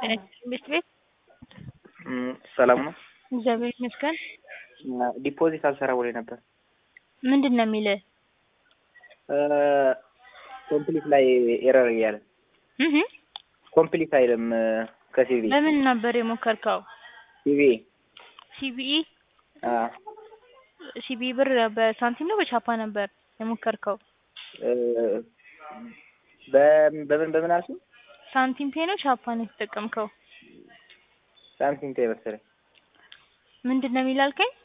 ትምህርት ቤት ሰላም ነው። እግዚአብሔር ይመስገን። ዲፖዚት አልሰራ ብሎኝ ነበር። ምንድን ነው የሚልህ? ኮምፕሊት ላይ ኤረር እያለ እህ ኮምፕሊት አይልም ከሲቪ በምን ነበር የሞከርከው? ሲቪ ሲቢኢ አ ሲቢኢ ብር በሳንቲም ነው በቻፓ ነበር የሞከርከው? በምን በምን በምን አልሽኝ? ሳንቲም ፔ ነው ቻፓ ነው የተጠቀምከው? ሳምቲንግ ፔይ መሰለኝ። ምንድን ነው የሚል አልከኝ?